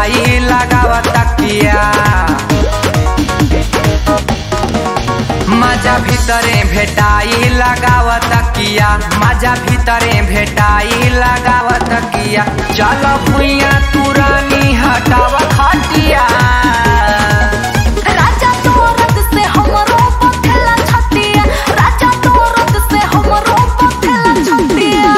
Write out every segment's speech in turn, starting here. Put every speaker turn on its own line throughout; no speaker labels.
भेटाई लगाव तकिया माझ्या भितरे भेटाई लगाव तकिया माझ्या भितरे भेटाई लगाव तकिया चल भुइया तुरानी हटाव खटिया
राजा तोरत से हमरो पथला छतिया राजा तोरत से हमरो पथला छतिया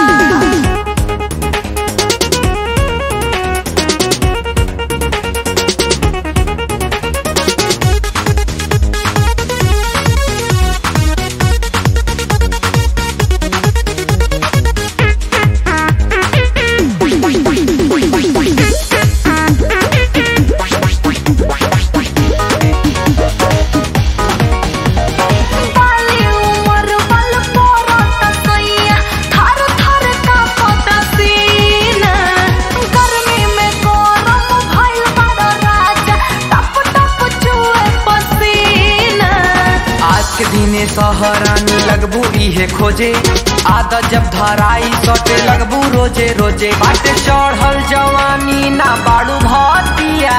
बाली उमर बल पोरत सैया थर थर कांपत सीना गर्मी में गरम भइल बड़ राजा टप टप चुए पसीना
आज के दिने सहरानी लगबू इहे खोजे आदत जब धराई सटे लगबू रोजे रोजे बाटे चढ़ल जवानी ना बाड़ू भतिया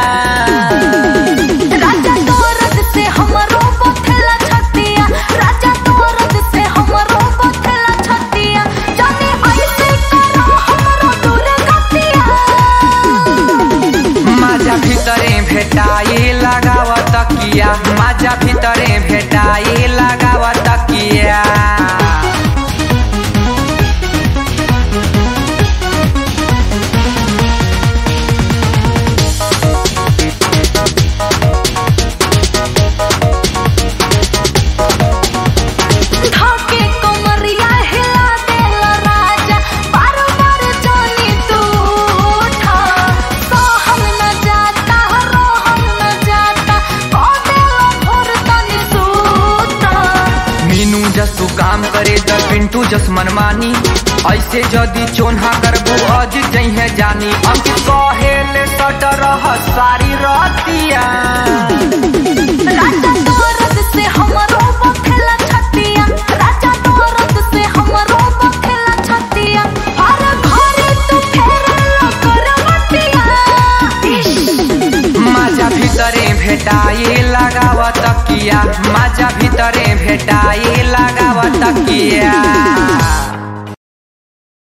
राजा तोरत से हमरो पथला छतिया राजा तोरत से हमरो पथला छतिया जाने ऐसे करो हमरो दूर गतिया
माझ्या भितरे भेटाई लगाव तकिया माझ्या भितरे भेटाई लगाव तकिया
धाके कमरिया हिला देला राजा बार बार जानी तू उठा सहल न जाता रोहल न जाता को देला भोर तनी सूता
मीनू जसु काम करे द पिंटू जस मनमानी ऐसे जदी चोन्हा करबू अज जइहे जानी अंकित कहेले सट रह सारी रतिया
राजा तोरत से हमरो बखेला छतिया राजा तोरत से हमरो बखेला छतिया हर घरे तू फेरला करवतिया
माझ्या भितरे भेटाई लगाव तकिया माझ्या भितरे भेटाई लगाव तकिया